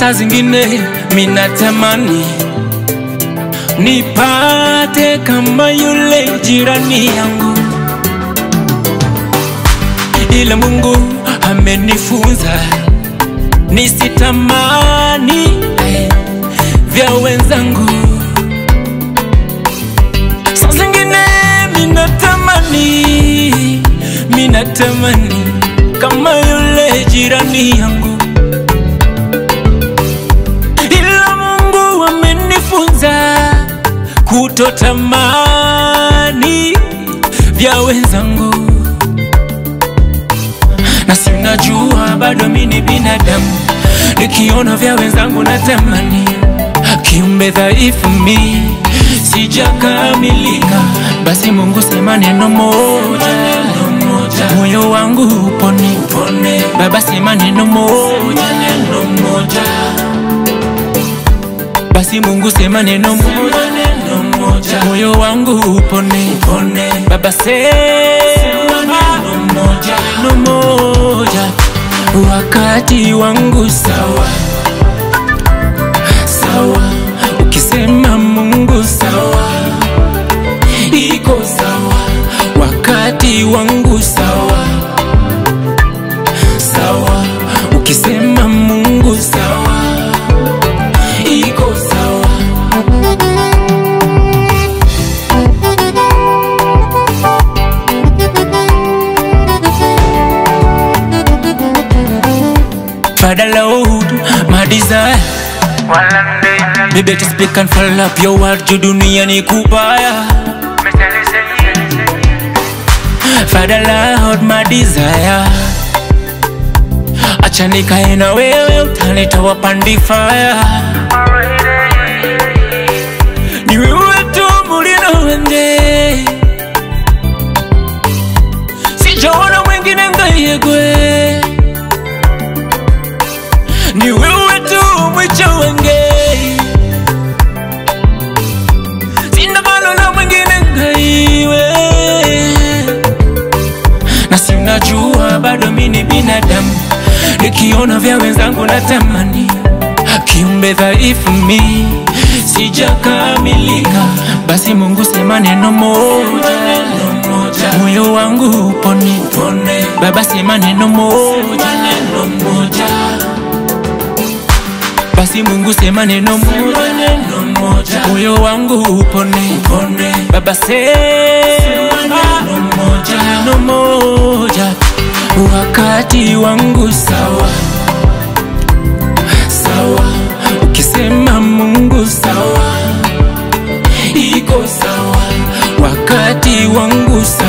saa zingine minatamani nipate kama yule jirani yangu, ila Mungu amenifunza nisitamani eh, vya wenzangu. Saa zingine minatamani, minatamani kama yule jirani yangu, ila Mungu amenifunza kutotamani vya wenzangu, na sinajua bado mi ni binadamu, nikiona vya wenzangu natamani, kiumbe dhaifu mi sijakamilika, basi Mungu sema neno moja, moyo wangu upone, upone. Baba sema neno moja, neno moja basi Mungu sema neno moja, neno moja, moyo wangu upone, upone. Baba sema neno moja, neno moja, wakati wangu sawa sawa, ukisema Mungu sawa, iko sawa, wakati wangu sawa sawa, ukisema Mungu sawa, iko sawa. Father Lord, my desire Me better speak and follow up your word juu dunia ni kubaya Father Lord, my desire Acha nikae na wewe utanitoa pandifaya Ni wewe tu mulino wende Sijaona mwingine ngayegwe Ni wewe tu mwicho wenge Sina balona mwingine ngaiwe na sinajua bado mi ni binadamu, nikiona vya wenzangu natamani, kiumbe dhaifu mi sijakamilika, basi Mungu sema neno moja, neno moja, moyo wangu upone, upone. Baba sema neno moja, neno moja basi Mungu sema neno moja, neno moja, moyo wangu upone, upone. Baba sema neno moja, neno moja, wakati wangu sawa sawa, ukisema Mungu sawa, iko sawa, wakati wangu sawa